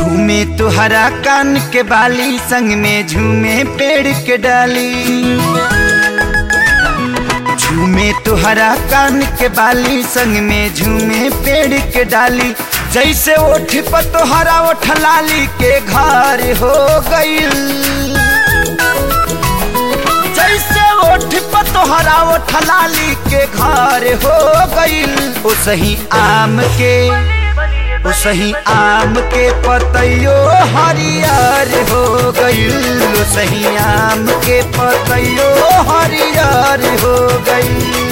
झूमे तुहरा कान के बाली संग में झूमे पेड़ के डाली झूमे तुहरा कान के बाली संग में झूमे पेड़ के डाली जैसे ओठ पर तोहरा ओठ लाली के घर हो गईल जैसे ओठ पर तोहरा ओठ लाली के घर हो गईल ओ सही आम के ओ सही आम के पतैयो हरियर हो गईल ओ सही आम के पतैयो हरियर हो गईल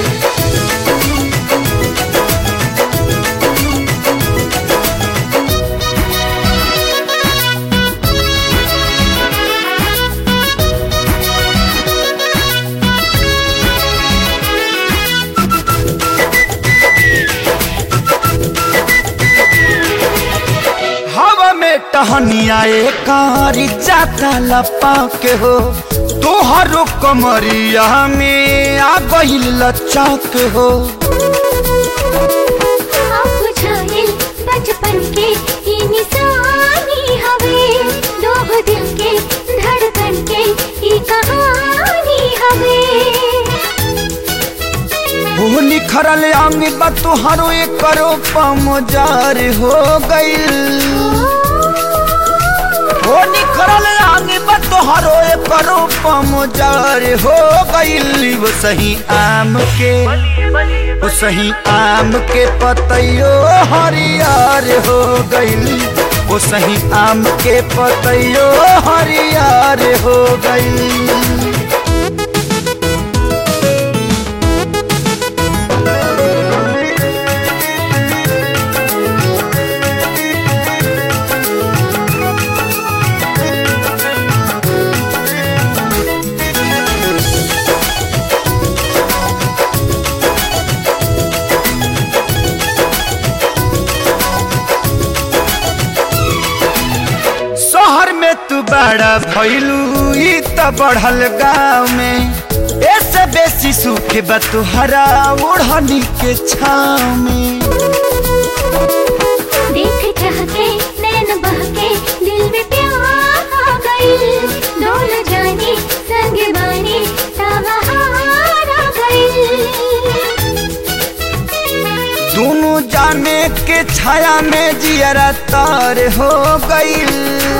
हवा में टहनिया कारी जाता लपा के हो तोहरो कमरिया में आ गईल लच्चा के हो आप बुझाइल बचपन के ई निशानी हवे लोग दिल के धड़कन के ई कहानी हवे वो निखरल अंग बा तोहरो एक करो पमजार हो गईल वो निखरल अंग बा तोहरो एक करो पमजार हो गईल वो सही आम के वो सही आम के पतैयो हरियर हो गईल वो सही आम के पतैयो हरियर हो गईल शहर में तू बड़ा भैलू ई त बढ़ल गाँव में ऐसे बेसी सुख बा तुहरा ओढ़नी के छाव में देख चाह के नैन बह के दिल में प्यार आ गई डोल जानी संग बानी ताबहार आ गई दोनों जाने के छाया में जियरा तार हो गईल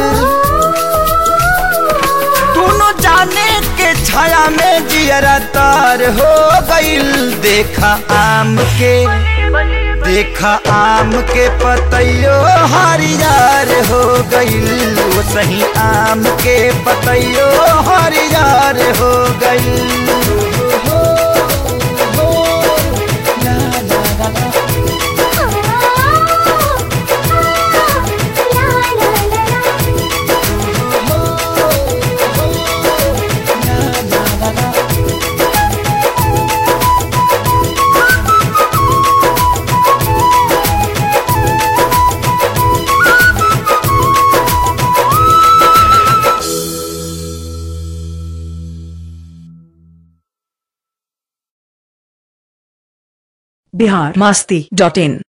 दोनों जाने के छाया में जियरा तार हो गईल देखा आम के देखा आम के पतैयो हरियर हो गईल वो सही आम के पतैयो हरियर हो गईल बिहार मास्ती डॉट इन